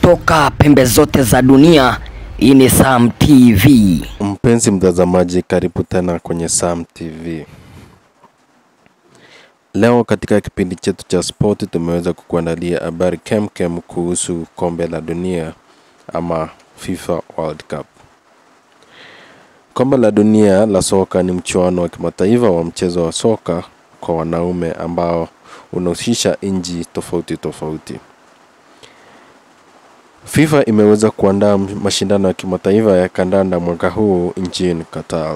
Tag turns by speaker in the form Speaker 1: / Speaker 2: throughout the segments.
Speaker 1: kutoka pembe zote za dunia. Hii ni Sam TV.
Speaker 2: Mpenzi mtazamaji, karibu tena kwenye Sam TV. Leo katika kipindi chetu cha spoti tumeweza kukuandalia habari kemkem kuhusu kombe la dunia ama FIFA World Cup. Kombe la dunia la soka ni mchuano wa kimataifa wa mchezo wa soka kwa wanaume ambao unahusisha nchi tofauti tofauti. FIFA imeweza kuandaa mashindano ya kimataifa ya kandanda mwaka huu nchini Qatar.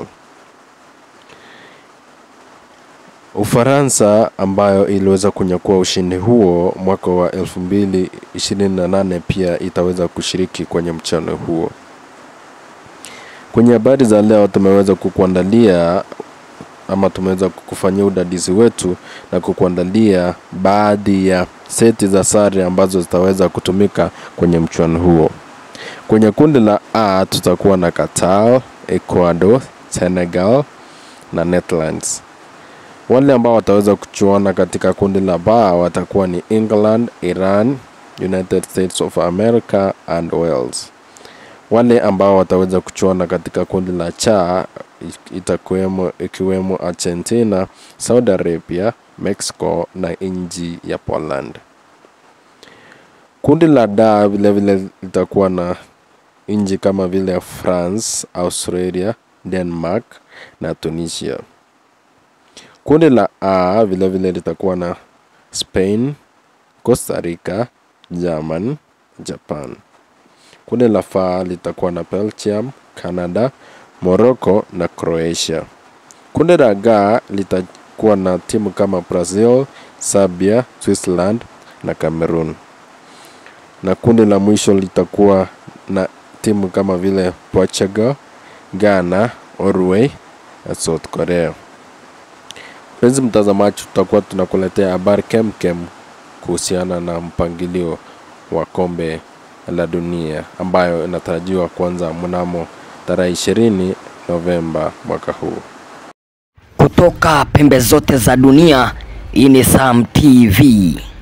Speaker 2: Ufaransa ambayo iliweza kunyakua ushindi huo mwaka wa 2028 pia itaweza kushiriki kwenye mchano huo. Kwenye habari za leo tumeweza kukuandalia ama tumeweza kukufanyia udadisi wetu na kukuandalia baadhi ya seti za sare ambazo zitaweza kutumika kwenye mchuano huo. Kwenye kundi la A tutakuwa na Qatar, Ecuador, Senegal na Netherlands. Wale ambao wataweza kuchuana katika kundi la B watakuwa ni England, Iran, United States of America and Wales. Wale ambao wataweza kuchuana katika kundi la cha itakuwemo ikiwemo Argentina, Saudi Arabia, Mexico na nchi ya Poland. Kundi la D vilevile litakuwa na nchi kama vile France, Australia, Denmark na Tunisia. Kundi la A vilevile litakuwa na Spain, Costa Rica, German, Japan. Kundi la F litakuwa na Belgium, Canada, Morocco na Croatia. Kundi la G litakuwa na timu kama Brazil, Serbia, Switzerland na Cameroon. Na kundi la mwisho litakuwa na timu kama vile Portugal, Ghana, Norway na South Korea. Mpenzi mtazamaji, tutakuwa tunakuletea habari kemkem kuhusiana na mpangilio wa kombe la dunia ambayo inatarajiwa kuanza mnamo tarehe 20 Novemba mwaka huu.
Speaker 1: Kutoka pembe zote za dunia. Hii ni Sam TV.